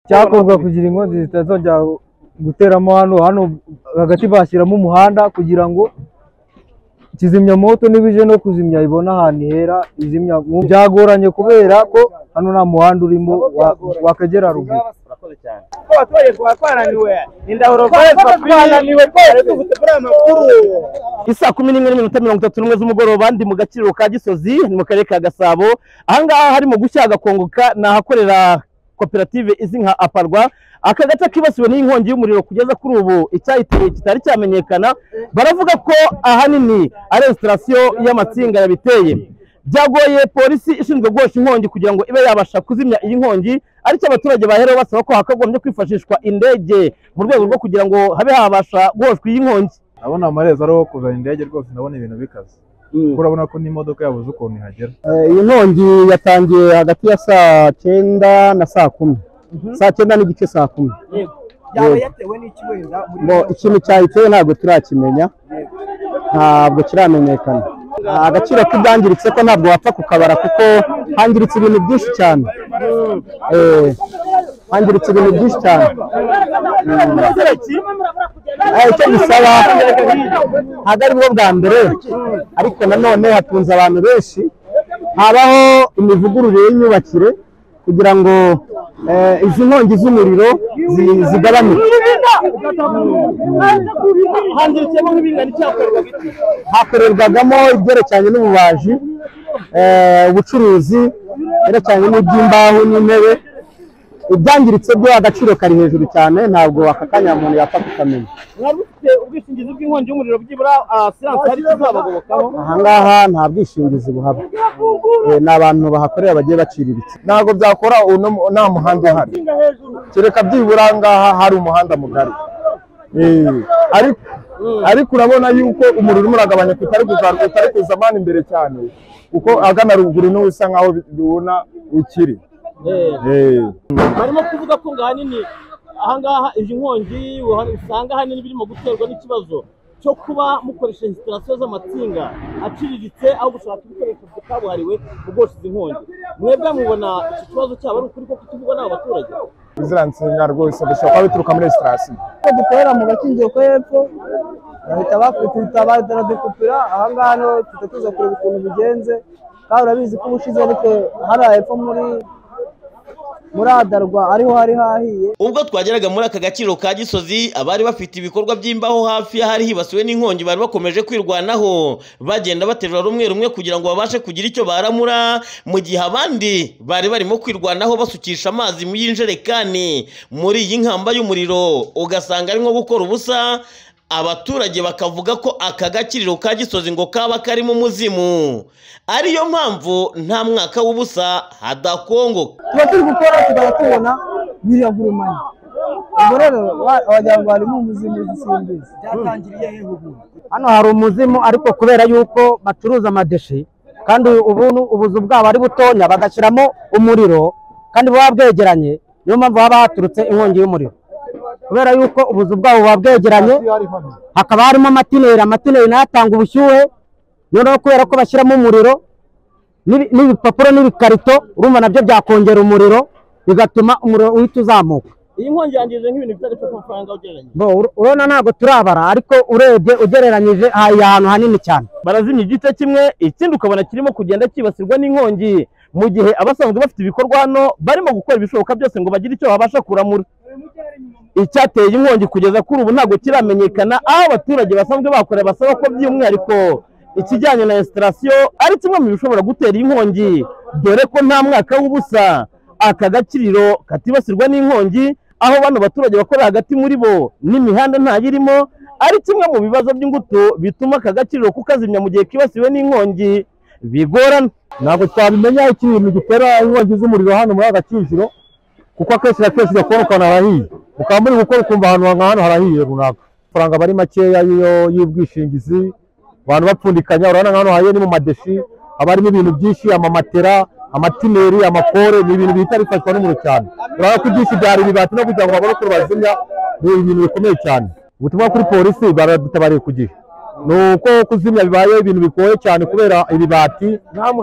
cyakorwa kugira inkongi zitazongera guteramo hano hano hagati bashyiramo umuhanda kugira ngo kizimyamoto n'ibije no kuzimya ibona ahantu hera izimya byagoranye kubera ko hano nta muhanda urimo wakagera ruguru urakoze cyane abaturage tuba twananiwe indahuro zari twananiwe rwose dufite kuri aya makuru isaa kumi n'imwe n'iminota mirongo itatu n'umwe z'umugoroba ndi mu gaciro ka gisozi ni mu karere ka gasabo ahangaha harimo gushya gakongoka ni ahakorera koperative izwi nka aparwa aka gace kibasiwe n'inkongi y'umuriro kugeza kuri ubu icyayiteye kitari cyamenyekana baravuga ko ahanini ari resitarasiyo y'amatsinga yabiteye byagoye polisi ishinzwe guhosha inkongi kugira ngo ibe yabasha kuzimya iyi nkongi ariko abaturage baherewe basaba ko hakagombye kwifashishwa indege mu rwego rwo kugira ngo habe habasha guhoshwa iyi nkongi ndabona amarezi ariho kuzana indege rwose ndabona ibintu bikaze kuko urabona ko n'imodoka yabuze ukuntu ihagera iyi nkongi yatangiye hagati ya saa cyenda na saa kumi saa cyenda n'igice saa kumi yaba yatewe n'iki wenda muri ngo ikintu cyayiteye ntabwo turakimenya ntabwo kiramenyekana agaciro k'ibyangiritse ko ntabwo wapfa kukabara kuko hangiritse ibintu byinshi cyane Eh, hangiritse ibintu byinshi cyane Eh, icyo bisaba ntabwo ari bwo bwa mbere ariko nanone hatunze abantu benshi habaho imivugurure y'imyubakire kugira ngo eh, izi nkongi z'umuriro zi- zigabanuke hakorerwagamo ibyerekeranye n'ububaji eh, ubucuruzi byerekeranye n'iby'imbaho n'intebe ibyangiritse byo agaciro kari hejuru cyane ntabwo aka kanya umuntu yapfa kukamenya mwari mufite ubwishingizi bw'inkongi y'umuriro byibura ah, siyanse hari kizabagobokaho ahangaha nta bwishingizi buhaba Eh, ni abantu bahakorera bagiye baciriritse ntabwo byakora ubu no- nta muhanda uhari kereka byibura ngaha hari umuhanda mugari Eh, ariko ariko urabona yuko umuriro urimo uragabanyuka utari kuzamuka utari kuza amana imbere cyane kuko agana ruguru niho usa nkaho ubona ukiri Eh. barimo kuvuga ko ngo ahanini ahangaha izi nkongi uhari- usanga ahanini birimo guterwa n'ikibazo cyo kuba mukoresha hesitarasiyo z'amatsinga aciriritse aho gushaka ibikoresho bya kabuhariwe mu guhosha izi nkongi mwebwe mubona iki kibazo cyaba ari ukuri ko kutuvugwa n'aba baturage izira nsinga rwose bishobora kuba bituruka muri resitarasiyo ko dukorera mu gakingiro ko hepfo bahita bakutita baradukupira ahangaha no tuza tuza kureba ukuntu bigenze kandi urabizi ko ubushize ariko hariya hepfo muri muri adarwa ariho hari hahiye ubwo twageraga muri aka gaciro ka gisozi abari bafite ibikorwa by'imbaho hafi y'ahari hibasiwe n'inkongi bari bakomeje kwirwanaho bagenda baterura rumwe rumwe kugira ngo babashe kugira icyo baramura mu gihe abandi bari barimo kwirwanaho basukisha amazi mu y'injerekani muri iyi nkamba y'umuriro ugasanga arimo gukora ubusa abaturage bakavuga ko aka gakiriro ka gisozi ngo kaba karimo umuzimu ariyo mpamvu nta mwaka w'ubusa hadakongoka tuba turi gukora tukaba tubona biriya gurumanya ubwo rero wa- wagira ngo harimo umuzimu zisimbizi byatangiriye hehe ubu hano hari umuzimu ariko kubera yuko bacuruza amadeshe kandi ubu nu- ubuzu bwabo ari butonya bagashyiramo umuriro kandi buba bwegeranye niyo mpamvu haba haturutse inkongi y'umuriro kubera yuko ubuzu bwabo buba bwegeranye hakaba harimo amatineri amatineri nayo atanga ubushyuhe noneho kubera ko bashyiramo umuriro n'ibi- n'ibipapuro n'ibikarito urumva nabyo byakongera umuriro bigatuma umuriro uhita uzamuka iyi nkongi yangije nk'ibintu bitari byo ku mafaranga ugereranyije Bo, ur- urabona ntabwo turabara ariko urebye ugereranyije aha iyi ahantu hanini cyane barazimya igice kimwe ikindi ukabona kirimo kugenda cyibasirwa n'inkongi mu gihe abasanzwe bafite ibikorwa hano barimo gukora ibishoboka byose ngo bagire icyo babasha kuramura icyateye inkongi kugeza kuri ubu ntabwo kiramenyekana aho abaturage basanzwe bakorera basaba ko by'umwihariko ikijyanye na esitarasiyo ari kimwe mu bishobora gutera inkongi dore ko nta mwaka w'ubusa aka gaciro katibasirwa n'inkongi aho bano baturage bakorera hagati muri bo n'imihanda ntayirimo ari kimwe mu bibazo by'ingutu bituma aka gaciro kukazimya mu gihe kibasiwe n'inkongi bigorana ntabwo twabimenya ikintu gitera inkongi z'umuriro hano muri aka Kicukiro kuko akenshi na kenshi gakorokana harahiye mukaba muri gukora ukumva ahantu nka hano harahiye runaka amafaranga aba ari makeya y'iyo- y'ubwishingizi abantu bapfundikanya urabona nka hano hariyo ni mu madeshi haba harimo ibintu byinshi amamatera amatineri amakore ni ibintu bihita bifashwa n'umuriro cyane urabona ko ibyinshi byari bibati no kugira ngo babone uko bazimya ni ibintu bikomeye cyane ubutumwa kuri polisi baradutabariye ku gihe ni uko kuzimya bibaye ibintu bigoye cyane kubera ibibati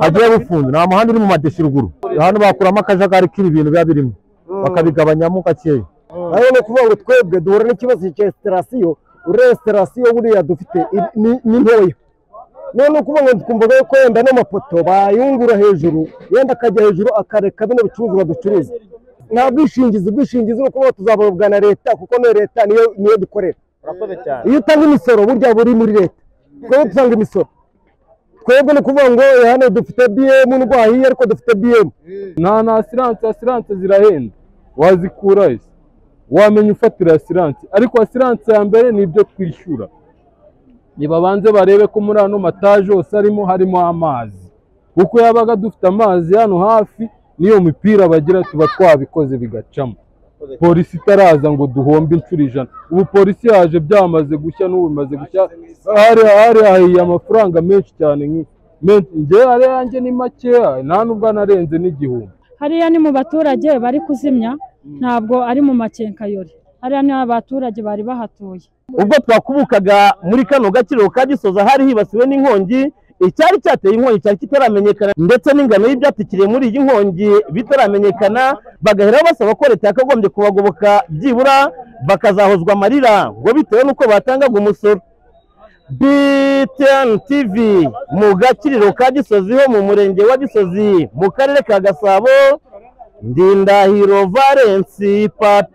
hagiye bufunze nta muhanda uri mu madeshi ruguru hano bakuramo akajagari k'ibintu biba birimo bakabigabanyamo gakeya nayo ni ukuvuga ngo twebwe duhura n'ikibazo cya esitarasiyo uresitarasiyo buriya dufite i- ni- ni ntoya none ukuvuga ngo twumvaga yuko yenda n'amapoto bayungura hejuru yenda akajya hejuru akareka bino bicuruzwa ducuruza nta bwishingizi ubwishingizi ni ukuvuga tuzababwa na leta kuko niyo leta niyo niyo dukorera urakoze cyane iyo utanga imisoro burya buri muri leta twebwe dutanga imisoro twebwe ni ukuvuga ngo hano dufite biyemu ndwahiye ariko dufite biyemu nta na asiranse asiranse zirahenda wazikura ese wamenya ufatira asiranse ariko asiranse ya mbere ni ibyo twishyura nibabanze barebe ko muri ano mataje hose arimo harimo amazi kuko yabaga dufite amazi hano hafi n'iyo mipira bagira tuba twabikoze bigacamo polisi itaraza ngo duhombe inshuro ijana ubu polisi yaje byamaze gushya n'ubu bimaze gushya hari hari hahiye amafaranga menshi cyane nk'iyo menshi njyewe ari yanjye ni makeya nta nubwo anarenze n'igihumbi hariya ni mu baturage bari kuzimya ntabwo ari mu makenkayori hariya ni abaturage bari bahatuye ubwo twakubukaga muri kano gaciro ka gisoza hari hibasiwe n'inkongi icyari cyateye inkongi cyari kitaramenyekana ndetse n'ingano y'ibyatikiriye muri iyi nkongi bitaramenyekana bagahera basaba ko leta yakagombye kubagoboka byibura bakazahozwa amarira ngo bitewe n'uko batangaga umusoro BTN TV mu gakiriro ka Gisozi ho mu murenge wa Gisozi mu karere ka Gasabo Ndindahiro Valence Pat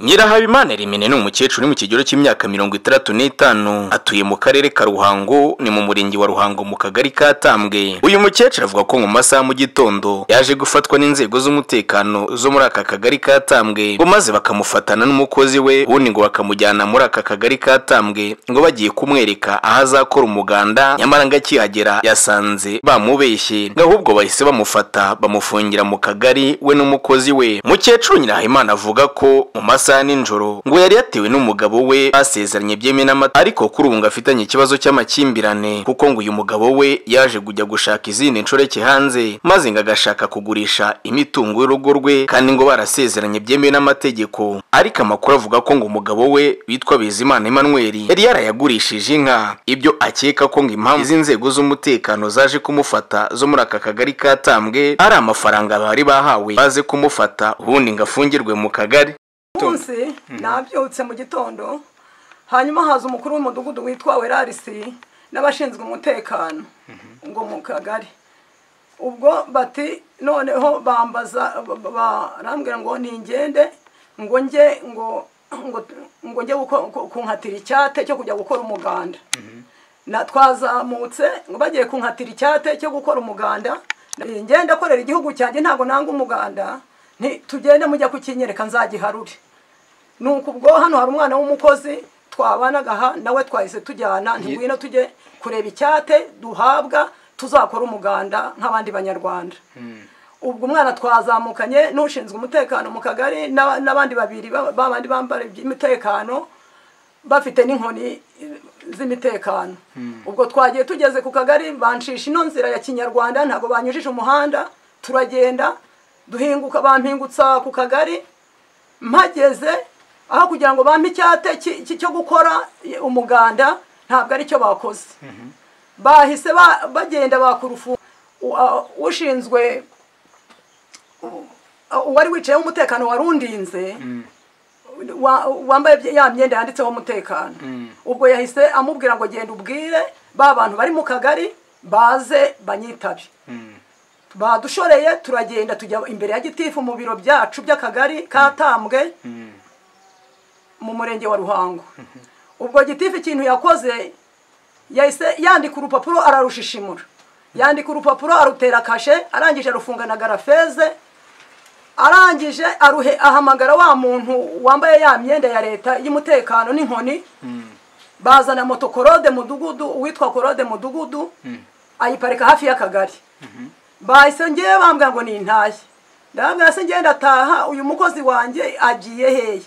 Nyirahabimana Rimene ni umukecuru uri mu kigero cy'imyaka mirongo itandatu n'itanu atuye mu karere ka Ruhango ni mu murenge wa Ruhango mu kagari ka Tambwe uyu mukecuru avuga ko mu masaha mu gitondo yaje gufatwa n'inzego z'umutekano zo muri aka kagari ka Tambwe ngo maze bakamufatana n'umukozi we ubundi ngo bakamujyana muri aka kagari ka Tambwe ngo bagiye kumwereka aho azakora umuganda nyamara ngo akihagera yasanze bamubeshye ngo ahubwo bahise bamufata bamufungira mu kagari we n'umukozi we mukecuru Nyirahimana avuga ko mu masaha nijoro ngo yari yatewe n'umugabo we basezeranye byemewe n'amata ariko kuri ubu ngo afitanye ikibazo cy'amakimbirane kuko ngo uyu mugabo we yaje kujya gushaka izindi nshoreke hanze maze ngo agashaka kugurisha imitungo y'urugo rwe kandi ngo barasezeranye byemewe n'amategeko ariko amakuru avuga ko ngo umugabo we witwa Bizimana Emmanuel yari yarayagurishije inka ibyo akeka ko ngo impamvu izi nzego z'umutekano zaje kumufata zo muri aka kagari katambwe ari amafaranga bari bahawe baze kumufata ubundi ngo afungirwe mu kagari munsi nabyutse mu gitondo hanyuma haza umukuru w'umudugudu witwa werarisi n'abashinzwe umutekano ngo mu kagari ubwo bati noneho bambaza ba- barambwira ngo ningende ngo njye ngo ngo ngo njye guko- ku- kunkatira icyate cyo kujya gukora umuganda na twazamutse ngo bagiye kunkatira icyate cyo gukora umuganda Eh, njye ndakorera igihugu cyanjye ntabwo nanga umuganda nti tugende mujya kukinyereka nzagiharure nuko ubwo hano hari umwana w'umukozi twabanaga aha nawe twahise tujyana ntibwino tujye kureba icyate duhabwa tuzakora umuganda nk'abandi banyarwanda ubwo umwana twazamukanye n'ushinzwe umutekano mu kagari n'aba- n'abandi babiri ba- babandi bambara iby'umutekano bafite n'inkoni eh, z'imitekano ubwo twagiye tugeze ku kagari bancisha ino nzira ya kinyarwanda ntabwo banyujije umuhanda turagenda duhinguka bampingutsa ku kagari mpageze aho kugira ngo bampe icyate ki- ki- cyo gukora eh, umuganda ntabwo aricyo bakoze bahise ba- bagenda bakurufu u- a- ushinzwe u- a- uwari wicayeho umutekano warundinze wa- wambaye bya- ya myenda yanditseho umutekano ubwo yahise amubwira ngo genda ubwire ba bantu bari mu kagari baze banyitabe badushoreye turagenda tujya imbere ya gitifu mu biro byacu by'akagari katambwe mu murenge wa ruhango ubwo gitifu ikintu yakoze yahise yandika urupapuro ararushishimura yandika urupapuro arutera kashe arangije arufunga na garafeze arangije aruhe ahamagara wa muntu wambaye ya myenda ya leta y'umutekano n'inkoni bazana moto korode mudugudu uwitwa korode mudugudu ayiparika hafi y'akagari bahise ngewe bambwira ngo ni intaye ndababwira se ngenda ndataha uyu mukozi wanjye agiye hehe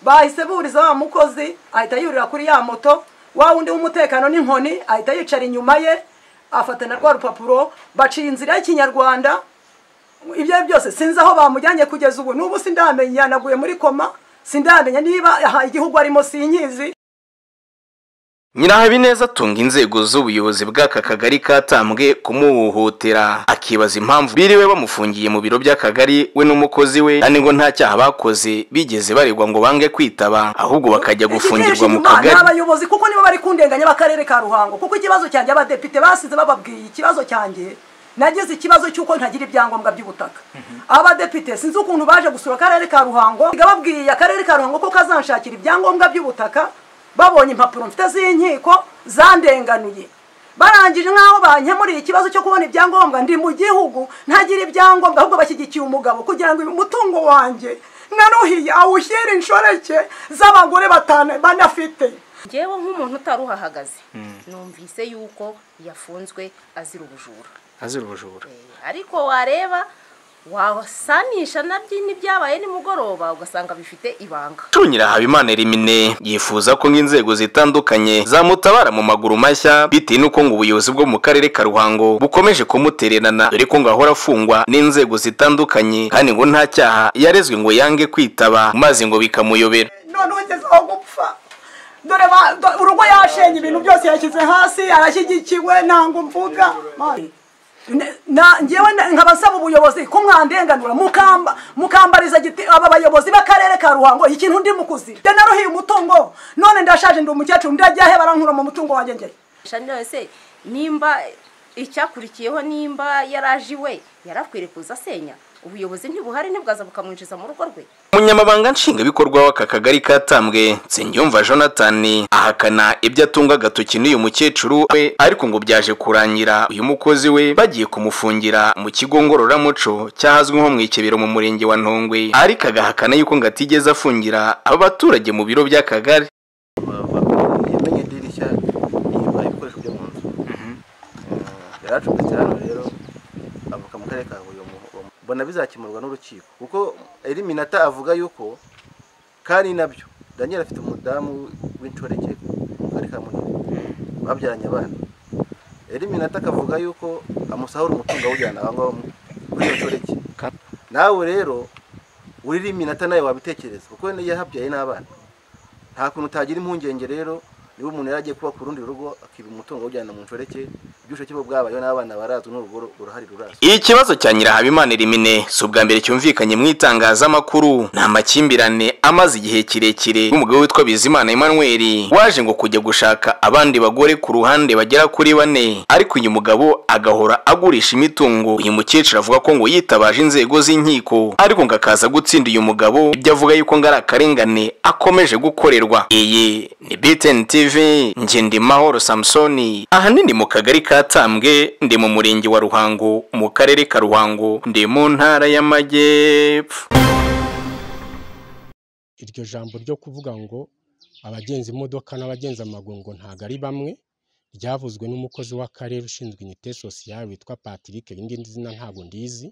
bahise buriza wa mukozi ahita yurira kuri ya moto wa wundi w'umutekano n'inkoni ahita yicara inyuma ye afata na rwa rupapuro baciye inzira y'ikinyarwanda ibyo ari byose sinzi aho bamujyanye kugeza ubu n'ubu sindamenya naguye muri koma sindamenya niba aha igihugu arimo sinkizi nyirahabineza atunga inzego z'ubuyobozi bw'aka kagari katambwe kumuhohotera akibaza impamvu biriwe bamufungiye mu biro by'akagari we n'umukozi we kandi ngo nta cyaha bakoze bigeze baregwa ngo bange kwitaba ahubwo bakajya gufungirwa mu Igiteje kagari inyuma ni abayobozi kuko nibo bari kundenganya b'akarere ka ruhango kuko ikibazo cyanjye abadepite basize bababwiye ikibazo cyanjye nagize ikibazo cy'uko ntagira ibyangombwa by'ubutaka abadepite sinzi ukuntu baje gusura akarere ka ruhango biga babwiye akarere ka ruhango ko kazanshakira ibyangombwa by'ubutaka babonye impapuro mfite z'inkiko zandenganuye barangije nk'aho bankemuriye ikibazo cyo kubona ibyangombwa ndi mu gihugu ntagira ibyangombwa ahubwo bashyigikiye umugabo kugira ngo uyu mutungo wanjye naruhiye awushyire inshoreke z'abagore batanu banafite ngewe nk'umuntu utari uhahagaze numvise yuko yafunzwe azira ubujura azira ubujura ariko wareba wasanisha nabyo n'ibyabaye nimugoroba ugasanga bifite ibanga Tunyira Habimana Elimine yifuza ko nk'inzego zitandukanye zamutabara mu maguru mashya bitewe n'uko ngo ubuyobozi bwo mu karere ka Ruhango bukomeje kumutererana dore ko ngo ahora afungwa n'inzego zitandukanye kandi ngo nta cyaha yarezwe ngo yange kwitaba maze ngo bikamuyobera none ugeze aho gupfa dore ba- do- urugo yashenye ibintu byose yashyize hasi arashyigikiwe ntabwo mvuga Mani. Ne- na ngewe na- nkabasaba ubuyobozi ko mwandenganura mukamba mukambariza giti aba bayobozi b'akarere ka ruhango ikintu ndi mukuzira nde naruhiye umutungo none ndashaje ndi umukecuru ndajya he barankura mu mutungo wanjye ngeri shanira se nimba icyakurikiyeho nimba yaraje iwe yarakwiriye kuza asenya ubuyobozi ntibuhari ntibwaza bukamwinjiza mu rugo rwe Umunyamabanga nshingwabikorwa w'aka kagari katambwe Nsengiyumva Jonathan ahakana ibyo atunga agatoki n'uyu mukecuru we ariko ngo byaje kurangira uyu mukozi we bagiye kumufungira mu kigo ngororamuco cyahazwi nko mu ikebero mu murenge wa Ntongwe ariko agahakana yuko ngo atigeze afungira aba baturage mu biro by'akagari yamenye idirishya rihimba ibikoresho byo mu nzu Eh, yari acumbitse hano rero avuka mu karere ka huye uwo mu- uwo mu- mbona bizakemurwa n'urukiko kuko eliminata avuga yuko kandi nabyo daniel afite umudamu w'inshoreke mu karere ka munini babyaranye abana eliminata akavuga yuko amusahura umutungo awujyana aho ngaho mu- kuri iyo nshoreke nawe rero uri eliminata nawe wabitekereza kuko yahabyaye n'abana nta kuntu utagira impungenge rero niba umuntu yari agiye kuba ku rundi rugo akiba umutungo awujyana mu nshoreke ibyushake bo bwabayeho n'abana barazwi n'urugo uruhari rurazwi Ikibazo cya Nyirahabimana Elimine si ubwa mbere cyumvikanye mu itangazamakuru ni amakimbirane amaze igihe kirekire n'umugabo witwa Bizimana Emmanuel waje ngo kujya gushaka abandi bagore ku ruhande bagera kuri bane ariko uyu mugabo agahora agurisha imitungo uyu mukecuru avuga ko ngo yitabaje inzego z'inkiko ariko ngo akaza gutsinda uyu mugabo ibyo avuga yuko ngo ari akarengane akomeje gukorerwa iyi ni BTN TV nge ndi Mahoro Samsoni ahanini mu kagari katambwe ndi mu murenge wa Ruhango mu karere ka Ruhango ndi mu ntara y'amajyepfo iryo jambo ryo kuvuga ngo abagenza imodoka n'abagenza amaguru ngo ntabwo ari bamwe ryavuzwe n'umukozi w'akarere ushinzwe inyite sosiyali witwa patrick irindi zina ntabwo ndizi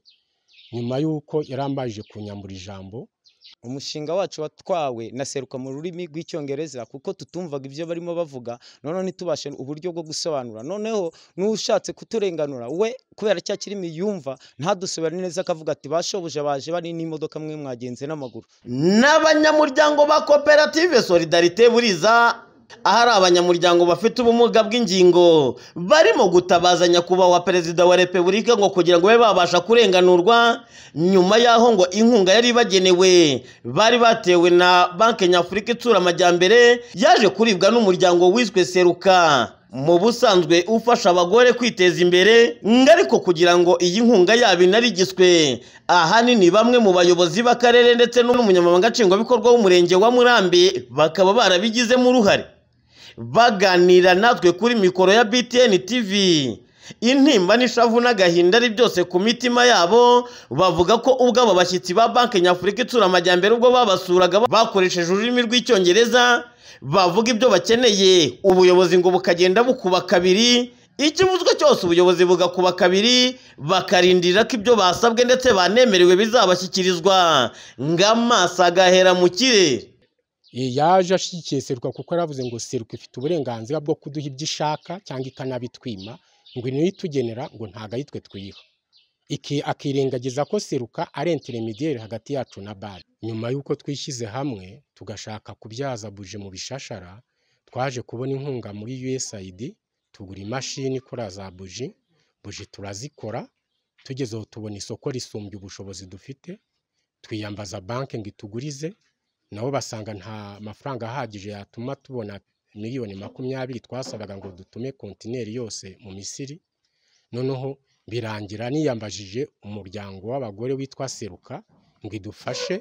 nyuma y'uko yarambajije kunyambura ijambo umushinga wacu watwawe na seruka mu rurimi rw'icyongereza kuko tutumvaga ibyo barimo bavuga noneho ntitubashe uburyo bwo gusobanura noneho n'ushatse kuturenganura we kubera cya kirimi yumva ntadusubira neza akavuga ati bashobuja baje bari n'imodoka mwe mwagenze n'amaguru n'abanyamuryango ba koperative solidarite buriza ahari abanyamuryango bafite ubumuga bw'ingingo barimo gutabaza nyakubahwa perezida wa repubulika ngo kugira ngo babe babasha kurenganurwa nyuma y'aho ngo inkunga yari ibagenewe bari batewe na banki nyafurika itsura amajyambere yaje kuribwa n'umuryango wiswe seruka mu busanzwe ufasha abagore kwiteza imbere ngariko kugira ngo iyi nkunga yabo inarigiswe ahanini bamwe mu bayobozi b'akarere ndetse n'umunyamabanga nshingwabikorwa w'umurenge wa murambi bakaba barabigizemo uruhare baganira natwe kuri mikoro ya btn tv intimba n'ishavu n'agahinda ari byose ku mitima yabo bavuga ko ubwo aba bashyitsi ba banki nyafurika itsura amajyambere ubwo babasuraga bakoresheje ururimi rw'icyongereza bavuga ibyo bakeneye ubuyobozi ngo bukagenda bukuba kabiri ikivuzwe cyose ubuyobozi bugakuba kabiri bakarindira ko ibyo basabwe ndetse banemerewe bizabashyikirizwa ng'amaso agahera mu kirere Eh, yaje ashyigikiye seruka kuko yaravuze ngo seruka ifite uburenganzira bwo kuduha ibyo ishaka cyangwa ikanabitwima ngo niyo itugenera ngo ntabwo ari twe twiha iki akirengagiza ko seruka ari interemidiyeri hagati yacu na bare nyuma y'uko twishyize hamwe tugashaka kubyaza buje mu bishashara twaje kubona inkunga muri usaid tugura imashini ikora za buji buji turazikora tugeze aho tubona isoko risumbye ubushobozi dufite twiyambaza banki ngo itugurize nabo basanga nta mafaranga ahagije yatuma tubona miliyoni makumyabiri twasabaga ngo dutume kontineri yose mu misiri noneho birangira niyambajije umuryango w'abagore witwa seruka ngo idufashe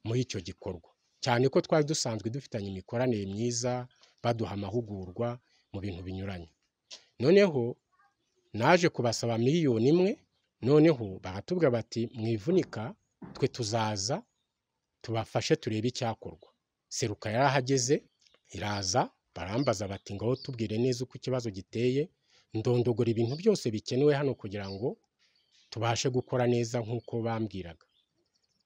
muri icyo gikorwa cyane ko twari dusanzwe dufitanye imikoranire myiza baduha amahugurwa mu bintu binyuranye noneho naje kubasaba miliyoni imwe noneho baratubwira bati mwivunika twe tuzaza tubafashe turebe icyakorwa seruka yarahageze iraza barambaza bati ngaho tubwire neza uko ikibazo giteye ndondogora ibintu byose bikenewe hano kugira ngo tubashe gukora neza nk'uko bambwiraga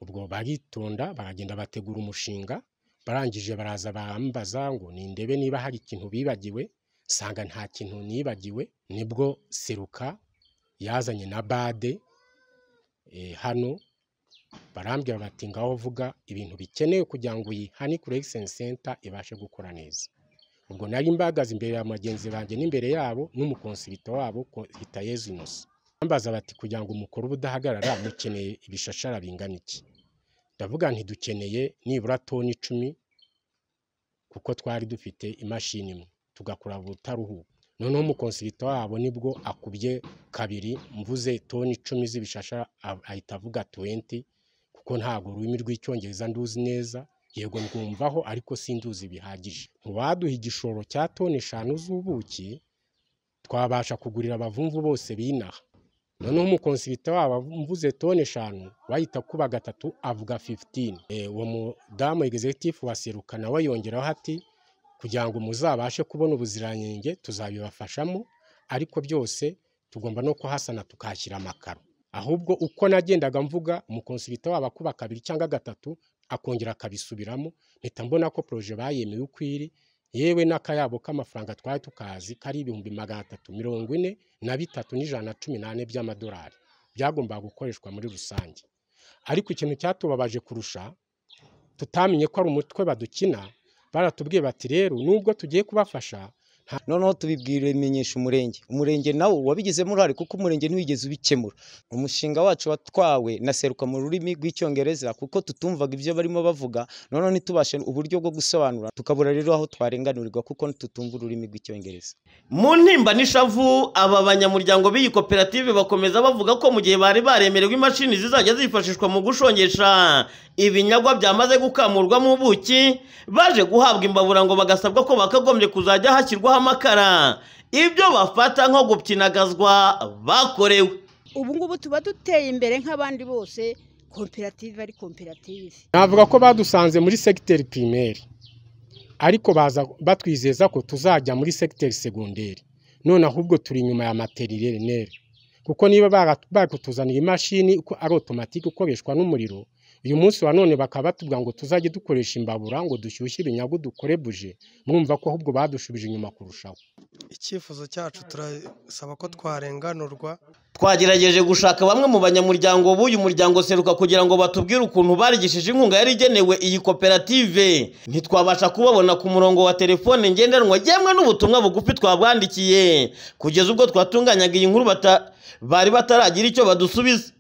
ubwo baritonda baragenda bategura umushinga barangije baraza barambaza ngo nindebe niba hari ikintu bibagiwe nsanga nta kintu nibagiwe nibwo seruka yazanye na bade eh, hano barambwira bati ngaho vuga ibintu bikenewe kugira ngo iyi hani collection center ibashe gukora neza ubwo nari mbahagaze imbere ya bagenzi banjye n'imbere yabo n'umukonsibita wabo ko- hitayezu inoso bambaza bati kugira ngo umukuru udahagarara mukeneye ibishashara bingana iki ndavuga nti dukeneye nibura toni icumi kuko twari dufite imashini imwe tugakora ubutaruhuka noneho umukonsibita wabo nibwo akubye kabiri mvuze toni icumi z'ibishashara a- ahita avuga tuwenti kuko ntabwo ururimi rw'icyongereza nduzi neza yego ndwumvaho ariko sinduzi bihagije ntiwaduha igishoro cya toni eshanu z'ubuki twabasha kugurira abavumvu bose binaha noneho umukonsibita wabo mvuze toni eshanu wahita kuba gatatu avuga 15 Eh, uwo mudamu egizegitifu waseruka nawe yongeraho ati kugira ngo muzabashe kubona ubuziranenge tuzabibafashamo ariko byose tugomba no kuhasana tukahashyira amakaro ahubwo uko nagendaga mvuga umukonsibita waba kuba kabiri cyangwa gatatu akongera akabisubiramo mpita mbona ko poroje bayemeye uko iri yewe n'akayabo k'amafaranga twari tukazi kari ibihumbi magana atatu mirongo ine na bitatu n'ijana na cumi n'ane by'amadolari byagombaga gukoreshwa muri rusange ariko ikintu cyatubabaje kurusha tutamenye ko ari umutwe badukina baratubwiye bati rero nubwo tugiye kubafasha noneho tubibwira bimenyesha umurenge umurenge nawo wabigizemo uruhare kuko umurenge ntiwigeze ubikemura umushinga wacu watwawe na seruka mu rurimi rw'icyongereza kuko tutumvaga ibyo barimo bavuga noneho ntitubashe uburyo bwo gusobanura tukabura rero aho twarenganurirwa kuko tutumva ururimi rw'icyongereza mu ntimba n'ishavu aba banyamuryango b'iyi koperative bakomeza bavuga ko mu gihe bari baremererwa imashini zizajya zifashishwa mu gushongesha ibinyagwa byamaze gukamurwamo ubuki baje guhabwa imbabura ngo bagasabwa ko bakagombye kuzajya hashyirwaho amakara ibyo bafata nko gukinagazwa bakorewe ubu ngubu tuba duteye imbere nk'abandi bose koperative ari koperative navuga ko badusanze muri segiteri pirimeri ariko baza batwizeza ko tuzajya muri segiteri segonderi none ahubwo turi inyuma ya materineri kuko niba bara- bakutuzanira imashini uko ari otomatike ikoreshwa n'umuriro uyu munsi wa none bakaba batubwira ngo tuzajye dukoresha imbabura ngo dushyushye ibinyagu dukore buje mwumva ko ahubwo badushubije inyuma kurushaho icyifuzo cyacu turasaba ko twarenganurwa twagerageje gushaka bamwe mu banyamuryango b'uyu muryango seruka kugira ngo batubwire ukuntu barigishije inkunga yari igenewe iyi koperative ntitwabasha kubabona ku murongo wa telefone ngendanwa yemwe n'ubutumwa bugufi twabwandikiye kugeza ubwo twatunganyaga iyi nkuru bata- bari bataragira icyo badusubiza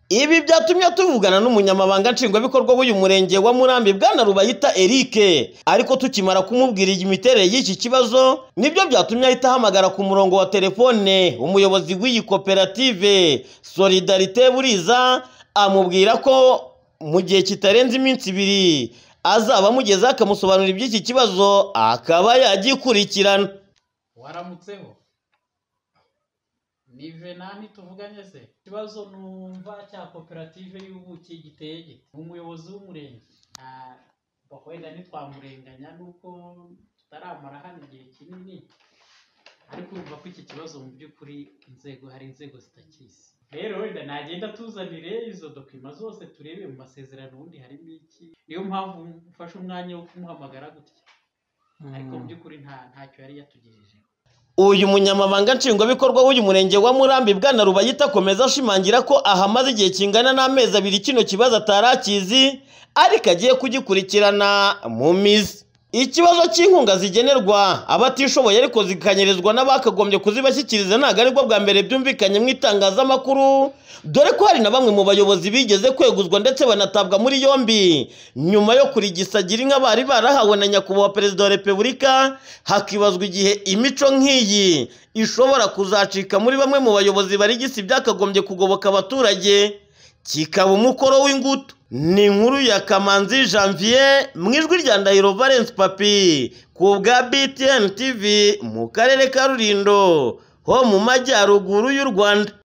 ibi byatumye tuvugana n'umunyamabanga nshingwabikorwa w'uyu murenge wa murambi bwana rubayita eric ariko tukimara kumubwira imiterere y'iki kibazo nibyo byatumye ahita ahamagara ku murongo wa telefone umuyobozi w'iyi koperative solidarite buriza amubwira ko mu gihe kitarenze iminsi ibiri azaba amugezeho akamusobanurira iby'iki kibazo akaba yagikurikirana waramutseho ni venani tuvuganye se ikibazo numva cya koperative y'ubuki giteye gite ni umuyobozi w'umurenge Ah, ubwo wenda ntitwamurenganya nuko tutaramara hano igihe kinini ariko urumva ko iki kibazo mu by'ukuri inzego hari inzego zitakizi rero wenda nagenda tuzanire izo dokima zose turebe mu masezerano ubundi harimo iki niyo mpamvu mfashe umwanya wo kumuhamagara gutya ariko mu by'ukuri nta ntacyo yari yatugejeje uyu munyamabanga nshingwabikorwa w'uyu murenge wa murambi bwana rubayita akomeza ashimangira ko ahamaze igihe kingana n'amezi abiri kino kibazo atari akizi ariko agiye kugikurikirana mu mizi ikibazo cy'inkunga zigenerwa abatishoboye ariko zikanyirizwa n'abakagombye kuzibashyikiriza ntabwo aribwo bwa mbere byumvikanye mu itangazamakuru dore ko hari na bamwe mu bayobozi bigeze kweguzwa ndetse banatabwa muri yombi nyuma yo kurigisa gira inka bari barahawe na nyakubahwa perezida wa repubulika hakibazwa igihe imico nk'iyi ishobora kuzacika muri bamwe mu bayobozi barigisa ibyakagombye kugoboka abaturage kikaba umukoro w'ingutu ni inkuru ya kamanzi janvier mu ijwi rya ndahiro valence papi ku bwa btn tv mu karere ka rurindo ho mu majyaruguru y'u rwanda